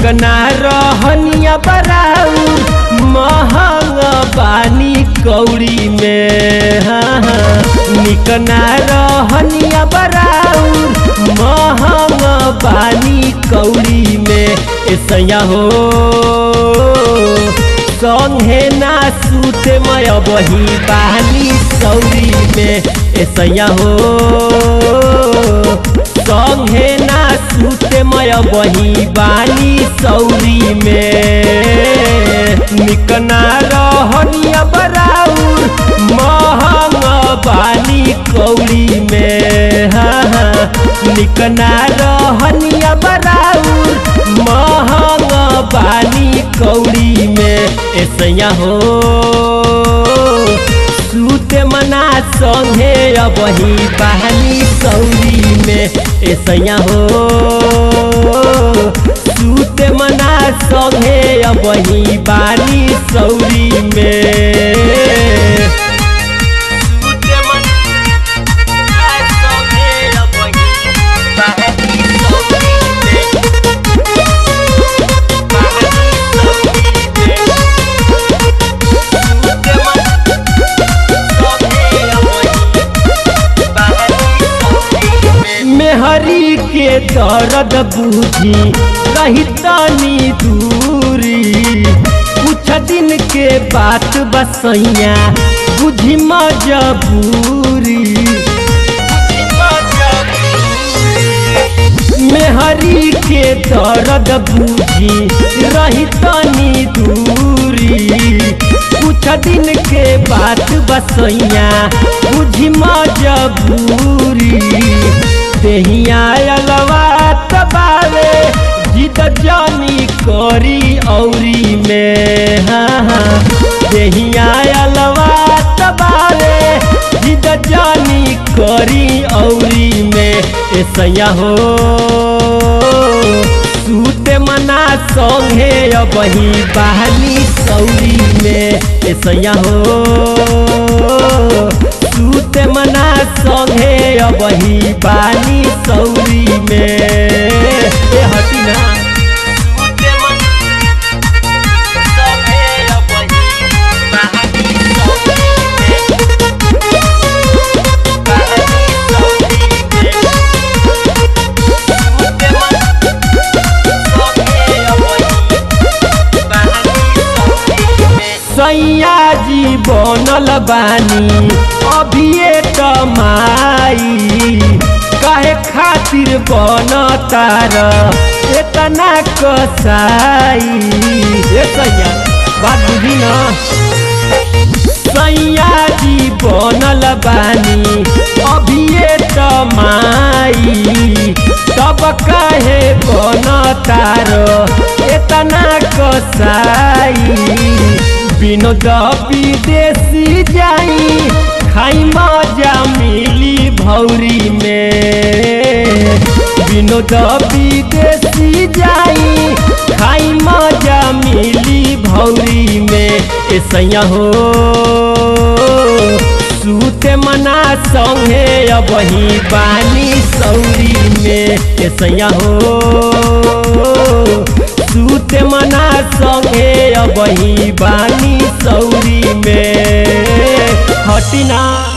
निकना रहनिया बराऊ महंग बानी कौड़ी में हाँ हाँ निकना रहनिया बराऊ महंग बानी कौड़ी में ऐसा हो संगे ना सूते मय बही बानी सौरी में ऐसा हो संगे ना सूते मय बही बानी सौरी में निकना रहनिया बराउर महंग बानी कौड़ी में हाँ हाँ निकना रहनिया बराउर महंग बानी कौड़ी में ऐसा हो सूते मना संगे अबही बहानी सौरी में ऐसा हो सूते मना संगे अबही बानी सौरी में मेहरी के दर्द बूझी रही तनी दूरी कुछ दिन के बात बसैया बुझी मजबूरी मेहरी के दर्द बूझी रही तनी दूरी कुछ दिन के बात बसैया बुझी मजबूरी देहिया अलवा तबावे जिद जानी करी औरी में हाँ हाँ देहिया अलवा तबावे जिद जानी करी औरी में ऐसा हो सूते मना संगे अबही बहानी सौरी में ऐसा हो सूते मना संगे अबही बानी सौरी में ए हटी ना सैया जी बनल बानी अभिये कमाई काहे खातिर बन तार इतना कसाई ए सैया बात बुझी ना सैया जी बनल बानी अभिये कमाई तब काहे बन तार इतना कसाई विनोद विदेशी जाई खाई मजा मिली भौरी में विनोद विदेशी जाई खाई मजा मिली भौरी में ऐसा हो सूते मना संगे अबही बानी सौरी में ऐसा हो सूते मना संगे अबही बानी सौरी में हटिना